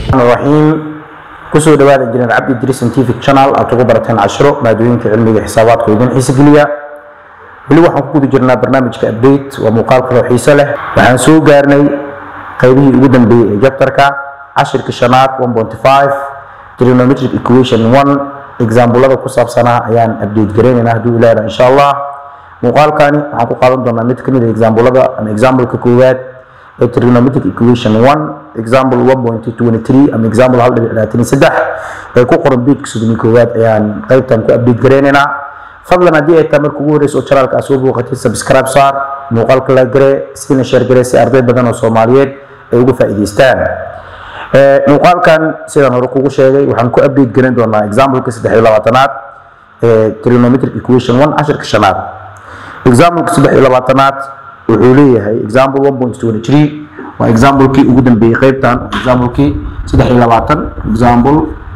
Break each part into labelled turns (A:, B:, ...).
A: raxiim kusoo dhawaada injineer cabdi idriis scientific channel aad ugu barateen cashiro maadooyinka cilmiga xisaabaadka idin xiise geliya weli waxaan ku guda jirnaa barnaamijka update waa muuqaal kaloo xiise leh waxaan soo gaarnay qaybihii ugu dambeeyey ee jabtarka cashirka shanaad 1.5 trigonometric equation 1 exaamblada ku saabsanaa ayaan update gareynaynaa hadduu ilaaha insha allah muuqaalkani waxaan ku qaadan doonaa mid kamid a exaamblada ama exampleka koowaad ee trigonometric equation 1 example 1.23 ama example hal dhibic labaatan iyo saddex ee ku qoran beedka soddon iyo koowaad ayaan qaybtan ku update gareynaynaa fadlan haddii ay tahay marka ugu horeysa oo channelka aad soo booqatid subscribe saar muuqaalka la gare iskina share gare si arday badan oo soomaaliyeed ay uga faa'iidaystaan muuqaalkan sidaan hore kugu sheegay waxaan ku update garan doonaa exampleka saddex iyo labaatanaad ee trigonometric equation 1 cashirka shanaad exampleka saddex iyo labaatanaad wuxuu leeyahay example 1.23 waa examplekii ugu dambeeyey qaybtan examplekii saddex iyo labaatan example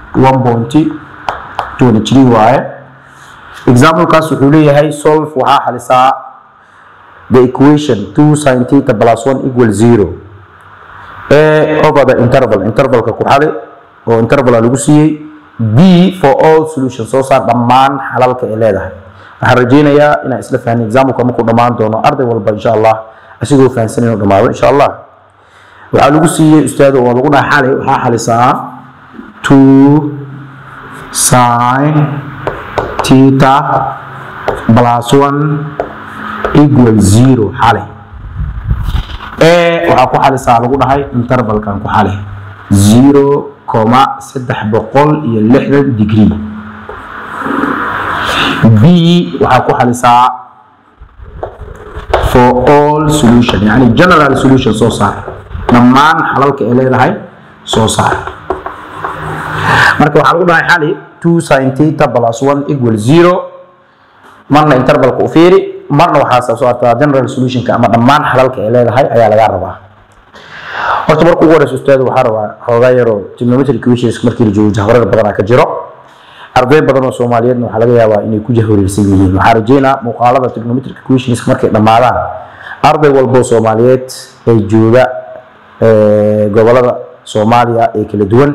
A: 1.23 waaye examplekaas wuxuu leeyahay solve waxaa xalisaa the equation 2 sin theta plus 1 equal 0 a over the interval intervalka ku xali oo intervala lagu siiyey b for all solution soo saar dhammaan xalalka ay leedahay waxaan rajaynayaa inaan isla fahnin exampleka markuu dhammaan doono arday walba insha allah asigoo fahansan inuu dhamaado insha allah waxaa lagu siiyey ustaado oo lagu dhaha xali waxaa xalisaa 2 sin theta plus 1 equal 0 xali e waxaa ku xalisaa lagu dhahay intervalkan ku xali 0 coma saddex boqol iyo lixdan degree b waxaa ku xalisaa for all solution yani general solution soo saar dhammaan xalalka ay leedahay soo saar marka waxaa lagu dhahay xali 2 sin theta plus 1 equal 0 marna intervalka u fiiri marna waxaa soo saartaa general solutionka ama dhammaan xalalka ay leedahay ayaa laga rabaa horta marka ugu horeysa ustaad waxaa rabaa xoogaa yaroo trigonometric equations markii la joogo jahwarar badanaa ka jiro arday badan oo soomaaliyeedna waxaa laga yaabaa inay ku jahwareersan yihiin waxaa rajeynaa muuqaalada trigonometric equations markay dhammaadaan arday walbo soomaaliyeed ee jooga gobolada soomaaliya ee kala duwan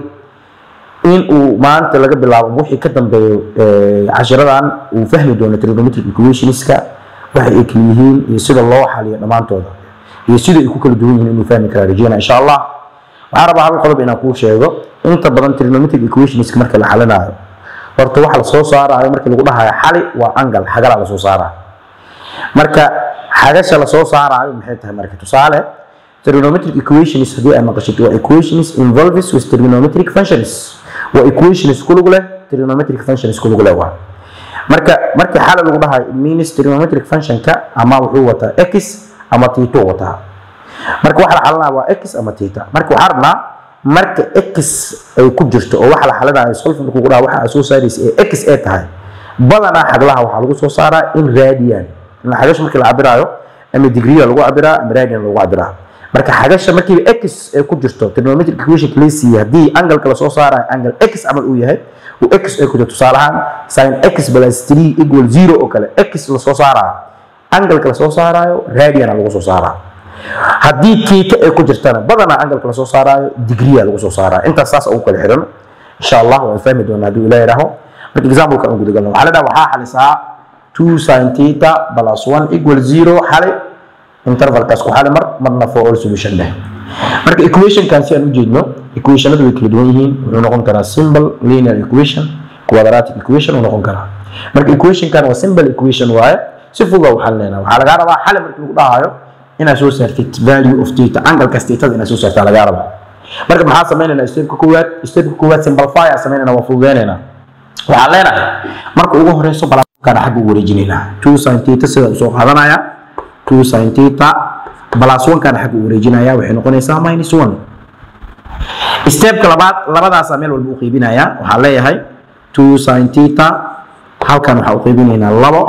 A: in uu maanta laga bilaabo wixii ka dambeeyo cashiradan uu fahmi doono trigonometric equationska waxa ay kala yihiin iyo sida loo xaliyo dhammaantooda iyo sida ay ku kala duwan yihiin inuu fahmi karaa rajeyna insha allah waxaan rabaa hal qodob inaan kuu sheego inta badan trigonometric equationska marka la xalinayo horta waxa la soo saarayo markii lagu dhahayo xali waa angal xagala la soo saarayo marka xagasha la soo saarayo maxay tahay marka tusaale trigonometric equations haddii ay maqashid waa equations involves with trigonometric functions waa equations ku lug leh trigonometric functions ku lug leh waa marka markii xali lagu dhahayo it means trigonometric functionka ama wuxuu wataa x ama tito wataa marka waxa la xalinaya waa x ama tita marka waxaa rabnaa marka x ay ku jirto oo waxa la xalinayo solvent kugu dhaha waxa aad soo saaraysa ee x ay tahay badanaa xaglaha waxaa lagu soo saaraa in radian in xagasha markii la cabiraayo ama degree lagu cabiraa ama radian lagu cabiraa marka xagasha markiiba x ay ku jirto trigonometric equation la siiyey haddii angalka la soo saarayo angle x camal uu yahay uu x ay ku jirto tusaale ahaan sin x plus 3 equal 0 oo kale x la soo saarayo angalka la soo saarayo radian lagu soo saaraa haddii tita ay ku jirtana badanaa angalka la soo saaraayo digriya lagu soo saaraayo intaas saas ugu kala xiran insha allah waan fahmi doonaa hadduu ilaah yidhaaho marka exampleka aan guda galno waxaa la dhaha waxaa xalisaa 2 sin theta plus 1 equal 0 xali intervalkaas ku xali mar marna for all solution dheh marka equationkan si aan u jeedno equationadu way kala duwan yihiin wuxuu noqon karaa simple linear equation quadratic equation uu noqon karaa marka equationkan waa simple equation waaye si fudud u xalinayna waxaa lagaa rabaa xali markii lagu dhahayo inaad soo saartid value of theta angalkaas thetada inaad soo saartaa lagaa rabaa marka maxaa sameynaynaa stepka koowaad stepka koowaad simplify aan sameynayna waa fududeynayna waxaan leenahay marka ugu horeyso balaaskaana xagga ugu wareejinaynaa two sin theta sida usoo qaadanaya two sin theta plus one kaana xagga ugu wareejinaya waxay noqonaysaa minus one stepka labaad labadaasaa meel walba u qeybinaya waxaan leeyahay two sin theta halkan waxaa u qeybinaynaa labo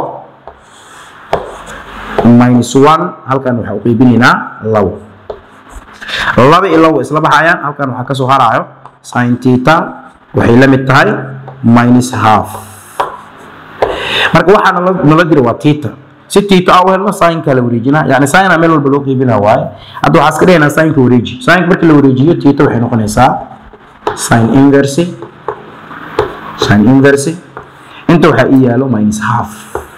A: minus one halkan waxaa u qeybinaynaa labo laba iyo labo isla baxayaan halkan waxaa kasoo haraayo sin theta waxay la mid tahay minus half marka waxaa nala nala jira waa theta si theta ah u helno sinka la wareejinaa yani sina meel walba loo qeybinaa waaye hadda waxaa iska dhigaynaa sinka wareeji sinka markii la wareejiyo theta waxay noqonaysaa sin inverse sin inverse inta waxaa ii yaalo minus half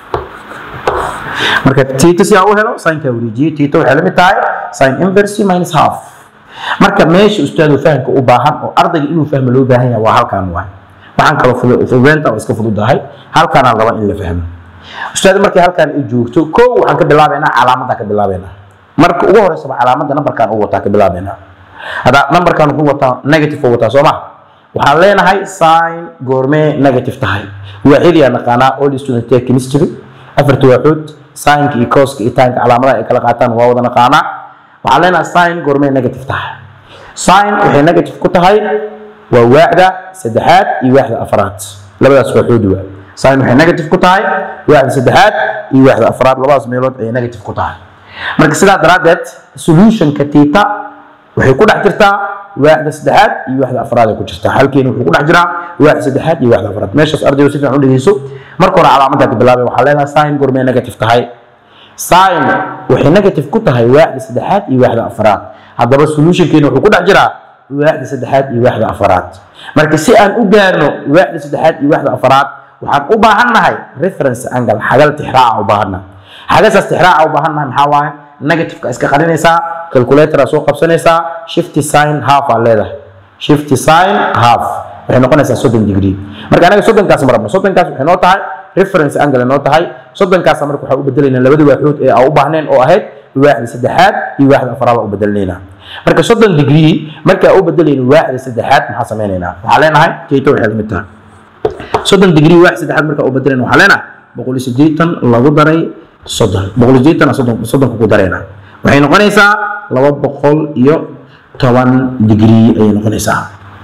A: marka tita si aan u helo sinka wareejiye tita waxay la mid tahay sin inverse minus half marka meesha ustaadu fahamka u baahan oo ardayga inuu fahmo loo baahan yahay waa halkan waay waxaan kaloo fududeynta oo iska fududahay halkaanaan raba in la fahmo ustaad markii halkaan ay joogto kow waxaan ka bilaabaynaa calaamadaan ka bilaabaynaa marka ugu horeysaba calaamadda nambarkan uu wataa ka bilaabaynaa hadda nambarkan wuxuu wataa negative uu wataa soo ma waxaan leenahay sin goormee negative tahay waaxidii aan naqaanaa all student take chemistry afarta waaxood sinka iyo coska iyo tanka calaamadaha ay kala qaataan waa wada naqaanaa waxaan leenahay sin goormee negative tahay sin waxay negative ku tahay waa waaxda saddexaad iyo waaxda afraad labadaas waaxood waa sin waxay negative ku tahay waaxda saddexaad iyo waaxda afraad labadaas meelood ayay negative ku tahay marka sidaa daraaddeed solutionka tita waxay ku dhex jirtaa waaxda saddexaad iyo waaxda afraad ay ku jirtaa halkeena wuxuu ku dhex jiraa waaxda saddexaad iyo waaxda afraad meeshaas ardaygu si fiican u dhegeyso marka hore calaamadda ka bilaabay waxaa leenahay sin goormee negative tahay sin waxay negative ku tahay waaxda saddexaad iyo waaxda afraad haddaba solutionkeena wuxuu ku dhex jiraa waaxda saddexaad iyo waaxda afraad marka si aan u gaarno waaxda saddexaad iyo waaxda afraad waxaan u baahannahay reference angle xagal tixraaca u baahannahay xagasaas tixraaca u baahannahay maxaa waaye negativeka iska qarinaysaa calculatora soo qabsanaysaa shifty sign half aa leedahay shifty sign half waxay noqonaysaa soddon degree marka anaga soddonkaas ma rabno soddonkaas waxay noo tahay reference angle noo tahay soddonkaasa marka waxaa u bedelaynaa labada waaxood ee aan u baahneen oo ahayd waaxda saddexaad iyo waaxda afraad u bedelnaynaa marka soddon degree marka aan u bedelayno waaxda saddexaad maxaa sameynaynaa waxaa leenahay tayto waxay la mid tahay soddon degree waaxda saddexaad marka u bedelayno waxaa leenahay boqol iyo siddeetan lagu daray soddon boqol iyo siddeetan soddon soddonka ku dareynaa waxay noqonaysaa laba boqol iyo toban degree ayay noqonaysaa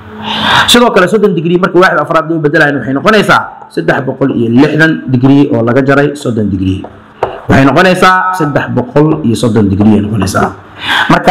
A: sidoo kale soddon degree marka waaxda afraad loo bedelayo waxay noqonaysaa saddex boqol iyo lixdan degree oo laga jaray soddon degree waxay noqonaysaa saddex boqol iyo soddon degree ay noqonaysaa marka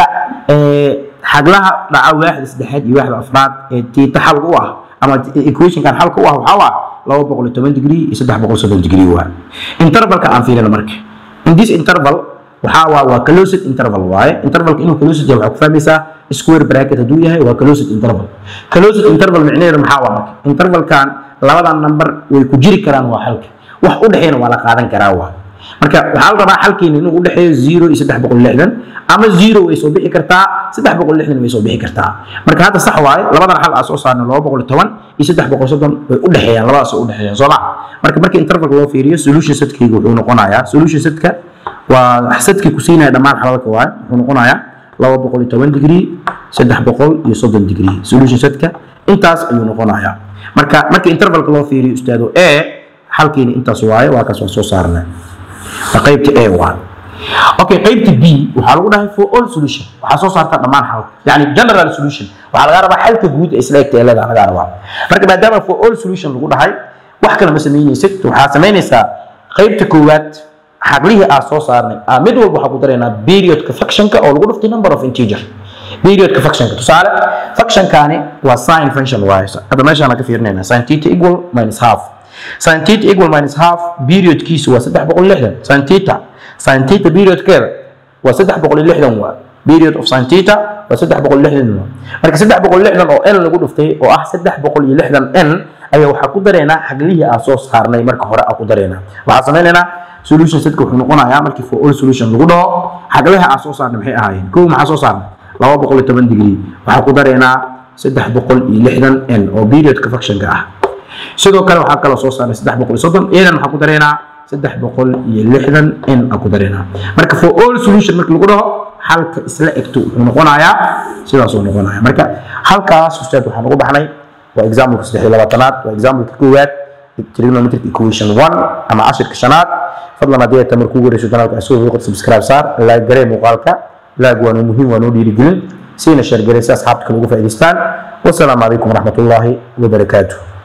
A: xaglaha dhaca waaxda saddexaad iyo waaxda afraad ee tiita xal u ah ama equationkan xalka u ah waxaa waa laba boqol iyo toban degree iyo saddex boqol soddon degree waa intervalka aan fiirina marka in this interval waxaa waa waa closed interval waaye intervalka inuu closed yahay waxaa ku fahmaysaa square bracket hadduu yahay waa closed interval closed interval micnaheedu maxaa waa marka intervalkan labadan number way ku jiri karaan waa xalka wax u dhexeeyna waa la qaadan karaa waa marka waxaa la rabaa xalkeena inuu u dhexeeyo zero iyo saddex boqol lixdan ama zero way soo bixi kartaa saddex boqol lixdan way soo bixi kartaa marka hadda sax waaye labadan xal aa soo saarna laba boqol iyo toban iyo saddex boqol soddon way u dhexeeyaan labadaas u dhexeeyaan soo ma marka marka intervalka loo fiiriyo solution setkayga wuxuu noqonayaa solution setka waa sadkii ku siinaya dhammaan xalalka waaye wuxuu noqonayaa laba boqol iyo toban degree saddex boqol iyo soddon degree solution setka intaas ayuu noqonayaa marka marka intervalka loo fiiriyo ustaado e xalkiina intaas waaye waa kaas waan soo saarnay waa qaybta a waaye okay qaybta b waxaa lagu dhahay for all solution waxaa soo saarta dhammaan xalka yani general solution waxaa laga rabaa xalka guud ee isla egta ee leedaha laga rabaa marka maadaama for all solution lagu dhahay wax kale ma samaynaysid waxaa samaynaysaa qaybta koowaad xaglihii aa soo saarnay aa mid walba waxaa ku daraynaa periodka functionka oo lagu dhuftay number of integer periodka functionka tusaale functionkaani waa sin function waaye hadda meeshaan ka fiirinayna sin theta equal minus half sin theta equal minus half periodkiisu waa saddex boqol lixdan sin theta sin theta periodkeeda waa saddex boqol iyo lixdan waa period of sin theta waa saddex boqol iyo lixdan waa marka saddex boqol iyo lixdan oo n lagu dhuftay oo ah saddex boqol iyo lixdan n ayaa waxaa ku dareynaa xaglihii aa soo saarnay marka hore aa ku dareynaa waxaa sameynaynaa solution setka wuxuu noqonayaa markii for all solution lagu dhaho xaglaha aa soo saarnay maxay ahaayeen kow maxaa soo saarnay laba boqol iyo toban degree waxaa ku dareynaa saddex boqol iyo lixdan n oo periodka functionka ah sidoo kale waxaa kaloo soo saarnay saddex boqol iyo soddon iyadan waxaa ku dareynaa saddex boqol iyo lixdan n aa ku dareynaa marka for all solution markii lagu dhaho halka isla egto wuxuu noqonayaa sidaasuu noqonaya marka halkaas ustaad waxaan ugu baxnay waa exampleka saddex iyo labaatanaad waa exampleka koowaad trigonometric equation one ama cashirka shanaad fadlan haddii ay tamar kugu wareyso janaalka asoo wiiqad subscribe saar laag garee muuqaalka laag waa noo muhiim waa noo dhiirigelin siina sheer garee si asxaabta kale ugu faa'idaystaan wasalaamu calaykum waraxmatullaahi wabarakaatuh